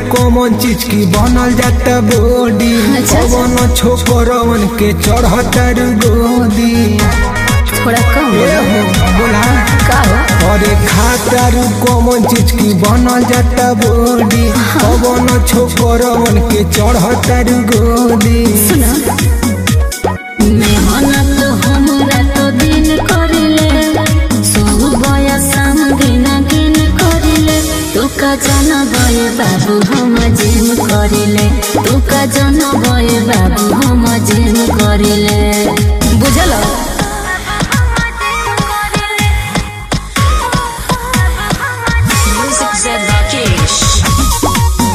कौन चीज की बनल जाता बॉडी अच्छा, अच्छा। कौन छोकरवन के चढ़तर गोदी थोड़ा कम ए बोलो। हो बोला का हो अरे खातर कौन चीज की बनल जाता बॉडी कौन छोकरवन के चढ़तर गोदी सुनो मेहनत हमरा तो दिन करिले सब बया शाम दिन दिन करिले तू का जन बय बाबू हम जिम करिले तू का जन बय बाबू हम जिम करिले बुझल Music said Rakesh.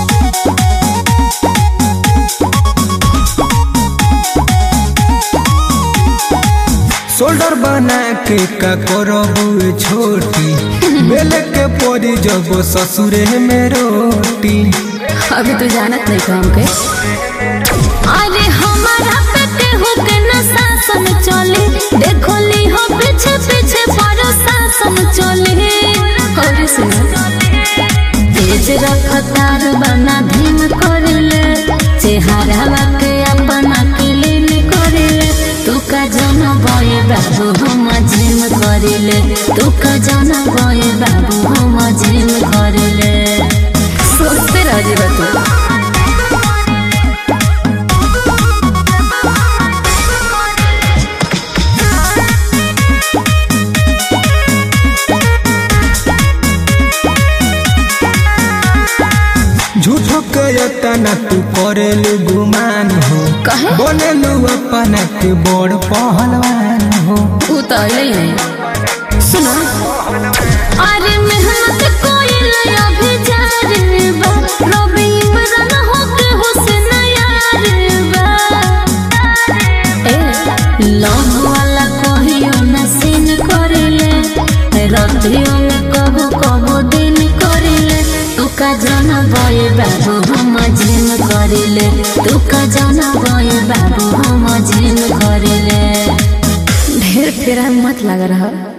शोल्डर बना के का करबू छोटी बेल के पड़ी जब ससुरे में रोटी अभी तू जानत नहीं काम के अरे हमारा पेटे हो के न शासन चले देखो ली हो पीछे पीछे पर शासन चले और सुनो तेज रफ्तार बना धीम करले चेहरा के अपना क्लीन करले तू का जन बय बाबू हम जिम करले तू का जन बय बाबू हम जिम करले सोचते रह जी तू झूठो के तना तू करेलू गुमान हो कहे? बनेलू अपना के बड़ पहलवान हो ऊ तो अइले ही है सुनो अरे मेहनत कोई लया भी जा रे बा रवि इमरान हो के हुस्न यार बा ए लव वाला कहियो न सीन करेले रातियों में कबो कबो दिन करेले तू का जाना बय बाबू हम जिम करेले तू का जाना बय बाबू हम जिम करेले ढेर फेरा मत लग रहा